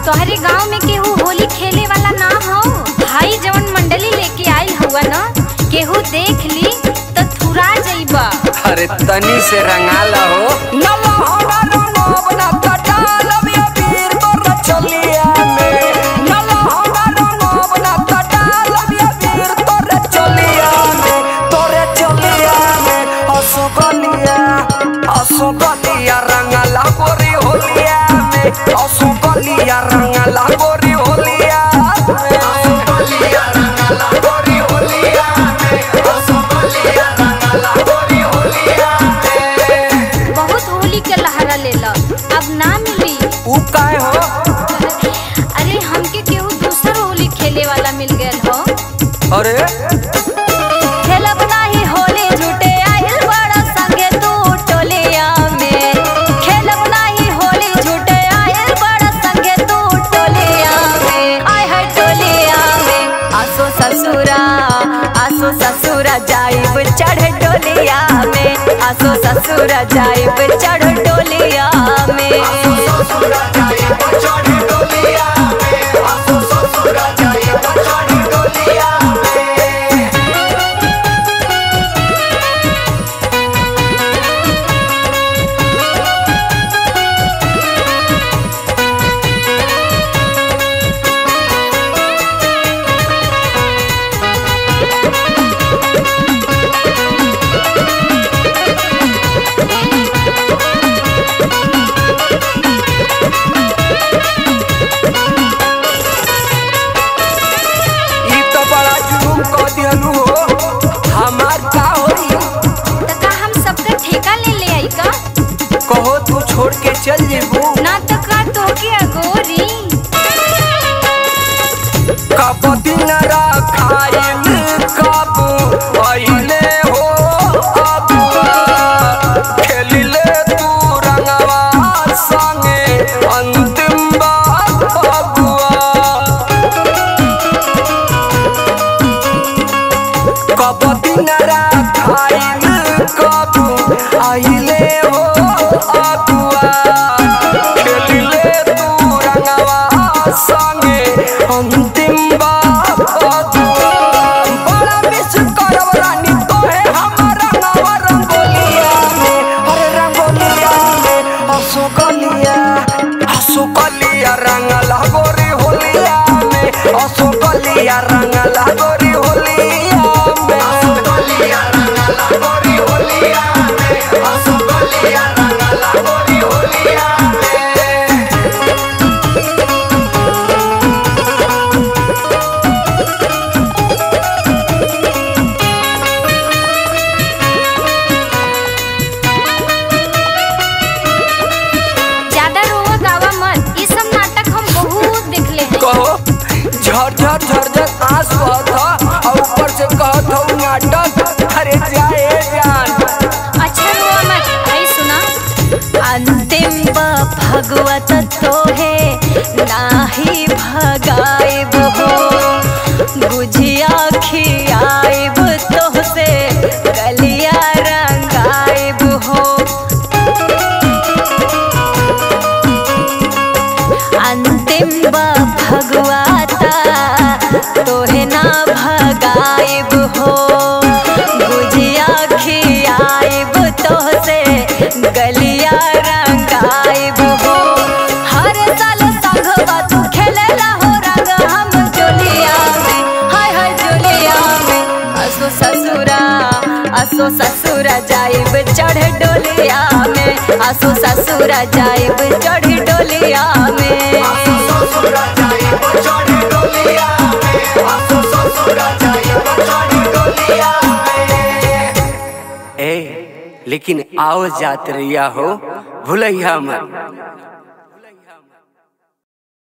तोहरे गांव में केहू होली खेले वाला ना हो भाई जवन मंडली लेके आइल हुआ न केहू देख ली तो थुरा जइबा अरे तनी से रंगाला हो रंगला गोरी होलिया में असुकलिया रंगला गोरी होलिया असुकलिया रंगला गोरी होलिया में असुकलिया रंगला गोरी होलिया में बहुत होली के लहरा लेला अब ना मिली ऊ काहे हो अरे हमके केहू दूसर होली खेले वाला मिल गयल हो अरे खेलब नाही होली झूठे आइल बड़ा संगे तू टोलिया में खेलब नाही होली झूठे आइल बड़ा संगे तू टोलिया में आय है टोलिया में आसो ससुरा आसो ससुरा जाइब चढ़ टोलिया में आसो ससुरा जाइब चढ़ टोलिया में ई तो बड़ा जुलूम कह दिहलू हो हमार का होई त का हम सबका ठेका ले ले आई का कहो तू छोड़ के चल जेबू ना तो का तो के अगोरी कब दिन रखाइल कब पहिले हो अबुआ खेलिले तू रंगवा संगे अंतिम बात अबुआ कब दिन रखाइल कब आइले हो अबुआ खेलिले तू रंगवा संगे अंतिम बात अबुआ बड़ा मिस करब रानी तोहे हमर रंगवा रंगोलिया में अरे रंगोलिया में हंसो गलिया हंसो गलिया रंगला गोरी होलिया में हंसो गलिया रंगला गोरी होलिया में हंसो गलिया रंगला गोरी होलिया में हंसो गलिया रंगला गोरी होलिया में ज्यादा रोवा गावा मत ये सब नाटक हम बहुत देखले हैं कहो झरझर झरझर आंस बहत ह और ऊपर से कहत हो नाटक अरे जाए जान अच्छा रोवा मत आई सुना अंतिम भगवत तो है नाही भगाइब हो बुझिया खियाइब तो से गलिया रंगाइब हो अंतिम भगवाता तोहे ना भगाइब हो गुजिया खियाइब तोहसे गलिया रंगाइब हो हर साल संगवा तू खेलेला हो रंग हम जोलिया में हाय हाय जोलिया में असो ससुरा असो ससुरा जाइब चढ़ डोलिया में असो ससुरा जाइब चढ़ डोलिया में ए लेकिन आओ जात रहिया हो भूलैया मत